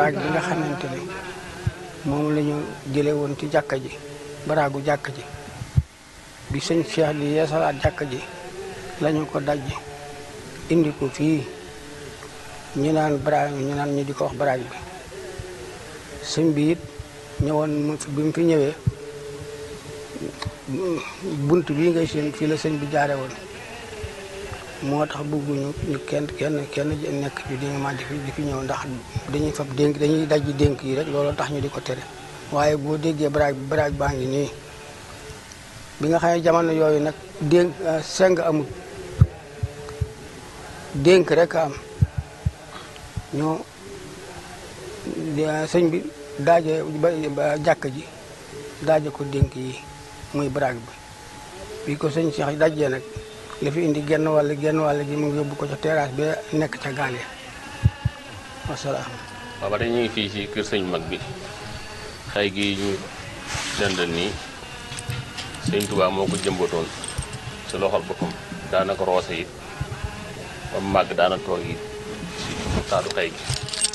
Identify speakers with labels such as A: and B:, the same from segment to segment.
A: baraag bi nga xamante ne moom la ñu jële woon ci jàkka ji baraagu jàkka ji bi sëñ Cheikh di yeesalaat jàkka ji lañu ko daj indi ko fii ñu naan baraag ñu naan ñu di ko wax baraag bi sëñ bi it ñëwoon mu fi- bi mu fi ñëwee bunt bii ngay seen fii la sëñ bi jaare woon moo tax bëgguñu ñu kenn kenn kenn nekk fi di nga ma di fi di fi ñëw ndax dañuy fab dénk dañuy dajji dénk yi rek looloo tax ñu di ko tere waaye boo déggee baraag bi baraag baa ngi nii bi nga xam ne jamono yooyu nag dénk seng amul dénk rek a am ñoo sëñ bi daaje ba jàkk ji daaje ko dénk yi muy baraag bi bi ko sëñ Cheikh dajjee nag li fi indi genn wàll genn wàll gi mu ngi yóbbu ko ca terrasse bi nekk ca gaal ya wasalaam
B: waaw ba tey ñu ngi fii ci kër sëñ mag bi xay gi ñu dendal nii sëñ Tuubaa moo ko jëmbatoon ci loxol boppam daana ko roose it ba mu màgg daana toog it ci taatu xay gi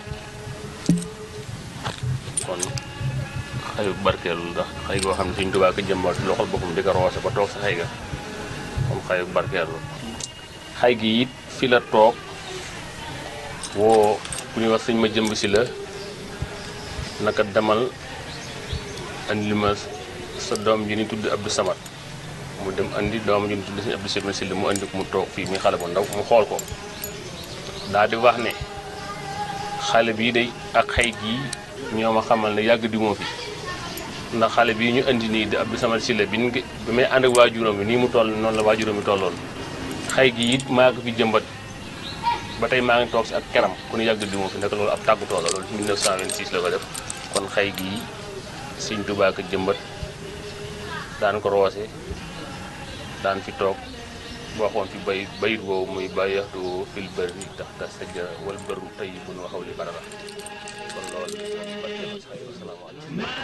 B: kon xayu barkeelu ndax xay goo xam ne sëñ Tuubaa ko jëmbat ci loxol boppam di ko roose ba toog sa xay ga comme xayu barkeelu xay gi it fi la toog woo ku ñuy wax sëñ ma jëmb si la naka demal andi li ma sa doom ji ni tudd Abdou Samad mu dem andi doom ji ni tudd sëñ Abdou Samad si la mu andi ko mu toog fii muy xale bu ndaw mu xool ko daal di wax ne xale bii day ak xay gii ñoo ma xamal ne yàgg di moo fi ndax xale bii ñu andi nii di Abdou Samad si la bi ñu bi may ànd ak waajuram bi nii mu toll noonu la waajuram bi tolloon xay gi it maa ko fi jëmbat ba tey maa ngi toog si ak keram ku ñu yàgg di moo fi nekk loolu ab tàggutoo la loolu 1926 la ko def kon xay gii sëñ Tuubaa ko jëmbat daan ko roose daan fi toog waxoon fi bay bayit boobu muy bayaxtu fil bëri tax ta sajjara wal bëru tey bu nu waxaw li barara kon loolu barke asalaamaaleykum